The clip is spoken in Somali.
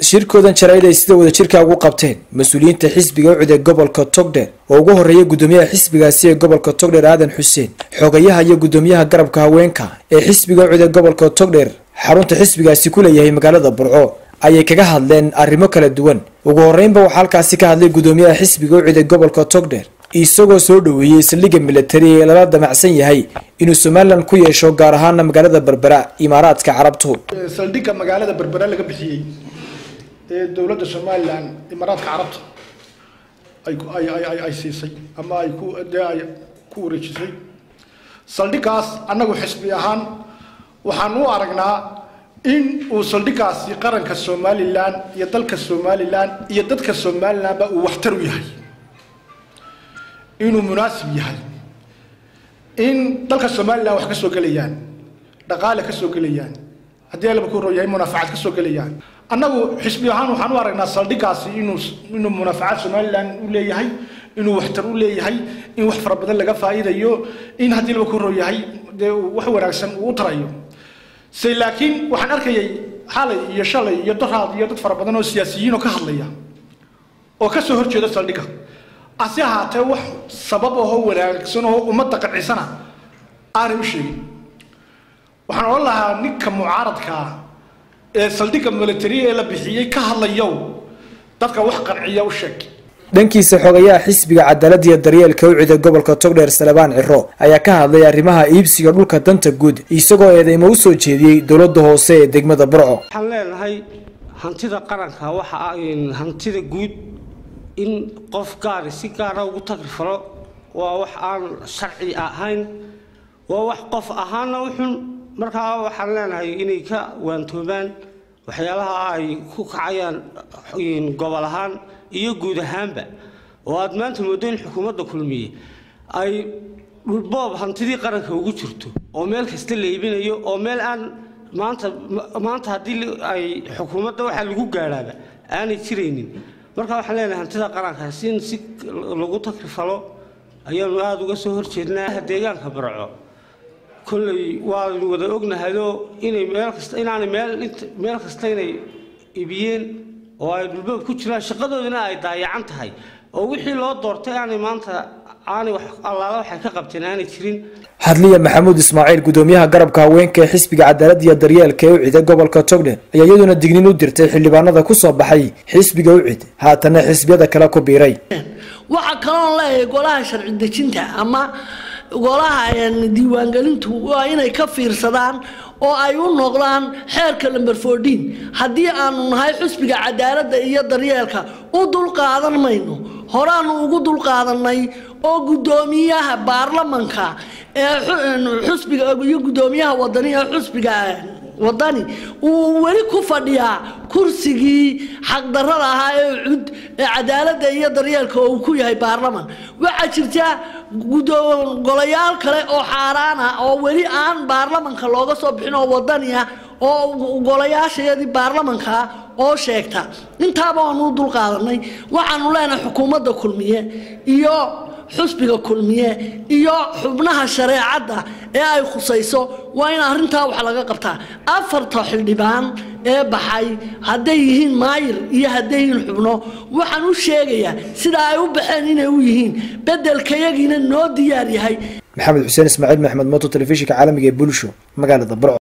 shirkoodan jaraa'id ay sida wada jirka ugu qabteen mas-uuliyiinta xisbiga ucid ee gobolka togdheer oo ugu horreeya guddoomiyaha xisbigaasi ee gobolka togdheer aadan xuseen xogayaha iyo guddoomiyaha garabka haweenka ee xisbiga ucid ee gobolka togdheer xarunta xisbigaasi ku leeyahay magaalada burco ayay kaga hadleen arrimo kala duwan ugu horreynba waxaa halkaasi ka hadlay guddoomiyaha xisbiga ucid ee gobolka togdheer isagoo soo dhoweeyey saldhigga militari ee lala damacsan yahay inuu somalilan ku yeesho gaar ahaana magaalada berbera imaaraadka carabtu saldhigga magaalada berbera laga bixiyey ee dowladda somalilan imaaraadka carabta ay ay ay ay siisay ama ay ku dee ay ku wareejisay saldhiggaas annagu xisbi ahaan waxaan u aragnaa in uu saldhiggaasi qaranka somalilan iyo dalka somalilan iyo dadka somalilanba uu waxtar u yahay inuu munaasib yahay in dalka somalilan wax ka soo gelayaan dhaqaale ka soo gelayaan haddii alaba ku roo yahay munaafacad ka soo gelayaan annagu xisbi ahaan waxaan u aragnaa saldhiggaasi inuu inuu munaafacad somalilan u leeyahay inuu waxtar u leeyahay in wax fara badan laga faa'iidayo in haddii alaba ku roo yahay dee wax wanaagsan uu u tarayo se laakiin waxaan arkayay xalay iyo shalay iyo daraad iyo dad fara badan oo siyaasiyiin oo ka hadlaya oo ka soo horjeeda saldhigga ase ahaatee wax sabab ahoo wanaagsan oo ummadda qancisana aanay u sheegin waxaan odhan lahaa ninka mucaaradkaa ee saldhigga military ee la bixiyey ka hadlayow dadka wax qanciya u sheeg dhankiisa xogayaha xisbiga cadaalada iyo daryeelka ucida gobolka togdheer salebaan ciro ayaa ka hadlay arrimaha iibsiga dhulka danta guud isagoo eedeymo u soo jeediyey dowladda hoose ee degmada burco waxaan leenahay hantida qaranka waxa hantida guud in qof gaari si gaara ugu tagrifalo waa wax aan sharci ahayn waa wax qof ahaana u xun markaa waxaan leenahay inay ka waantoobaan waxyaalaha ay ku kacayaan gobol ahaan iyo guud ahaanba oo aad maanta moodo in xukuumadda kulmiye ay dhulboob hantidii qaranka ugu jirto oo meel kasta la iibinayo oo meel aan maanta maanta haddii ay xukuumadda waxaa lagu gaadhaaba aanay jiraynin marka waxaan leenahay hantida qarankaas in si lagu takrifalo ayaanu aada uga soo horjeednaa deegaanka barco kolley waanu wada ognahayoo inay meel kasta inaanay meel meel kasta inay ibiyeen oo ay dhulboob ku jiraan shaqadoodina ay daayacan tahay oo wixii loo doortay aanay maanta aanay wax allaala waxay ka qabteen aanay jirin hadliya maxamuud ismaaciil guddoomiyaha garabka haweenka ee xisbiga cadaalada iyo daryeelka ee ucida gobolka togdheer ayaa iyaduna dignin u dirtay xildhibaanada ku soo baxay xisbiga ucid haatana xisbiyada kale ku biiray waxaa kaloon leeyahay golaha sharci dejinta ama golaha diiwaangelintu waa inay ka fiirsadaan oo ay u noqdaan xeerka lamber fourteen haddii aanu nahay xusbiga cadaaladda iyo daryeelka u dulqaadan mayno horaanu ugu dulqaadanay oo guddoomiyaha baarlamanka ee xusbiga iyo guddoomiyaha wadani ee xusbiga wadani uu weli ku fadhiyaa kursigii xaqdarrada ahaa ee cud ee cadaaladda iyo daryeelka oo uu ku yahay baarlaman waxaa jirta golayaal kale oo xaaraan ah oo weli aan baarlamanka looga soo bixin oo wadani ah oo golayaashayadii baarlamanka oo sheegta intaaba waanu u dulqaadanay waxaanu leenahay xukuumadda kulmiye iyo xusbiga kulmiye iyo xubnaha shareecadda ee ay khusayso waa in arrintaa wax laga qabtaa afarta xildhibaan ee baxay hadday yihiin maayir iyo hadday yihiin xubno waxaan u sheegayaa sidaa ay u baxeen inay u yihiin beddelkayagiina noo diyaar yahay maxamed xuseen ismaaciil maxmed moto telefishinka caalamiga ee bulsho magaalada burco